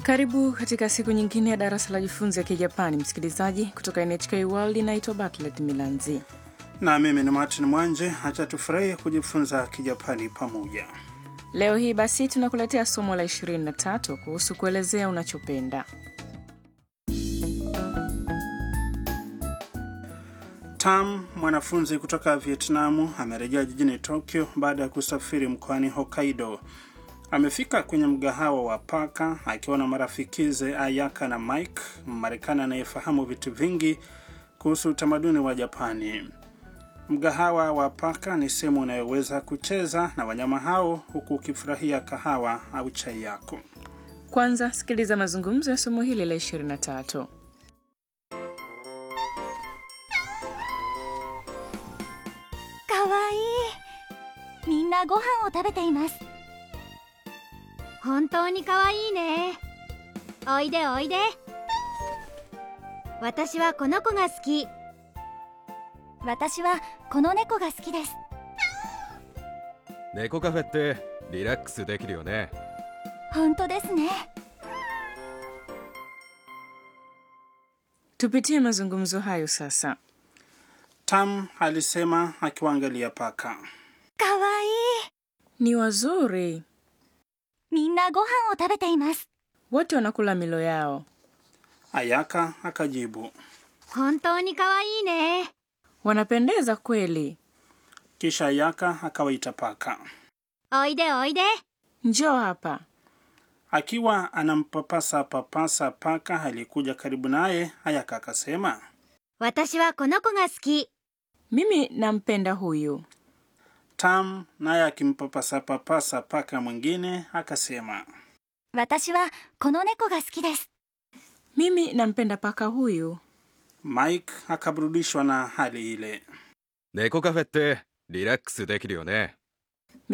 Karibu katika siku nyingine ya darasa la jifunzi ya Kijapani, msikilizaji kutoka NHK World. Inaitwa Bartlett Milanzi. na mimi ni Martin Mwanje. Acha tufurahi kujifunza Kijapani pamoja. Leo hii basi tunakuletea somo la 23 kuhusu kuelezea unachopenda. Tam, mwanafunzi kutoka Vietnamu, amerejea jijini Tokyo baada ya kusafiri mkoani Hokkaido. Amefika kwenye mgahawa wa paka akiwa na marafikize Ayaka na Mike, Mmarekani anayefahamu vitu vingi kuhusu utamaduni wa Japani. Mgahawa wa paka ni sehemu unayoweza kucheza na wanyama hao huku ukifurahia kahawa au chai yako. Kwanza sikiliza mazungumzo ya somo hili la 23. かわいいみんなご飯を食べています本当にかわいいねおいでおいで私はこの子が好き私はこの猫が好きです猫カフェってリラックスできるよね本当ですね Tupitie mazungumzo hayo sasa. Tam alisema akiwaangalia paka. かわいい Ni wazuri, みんなご飯を食べています wote wanakula milo yao. Ayaka akajibu. 本当にかわいいね Wanapendeza kweli. Kisha Ayaka akawaita paka. おいでおいで Njoo hapa. Akiwa anampapasa papasa paka aliyekuja karibu naye, Ayaka akasema. 私はこの子が好き Mimi nampenda huyu. Tam naye akimpapasa papasa paka mwingine akasema. 私はこの猫が好きです Mimi nampenda paka huyu. Mike akaburudishwa na hali ile. 猫カフェってリラックスできるよね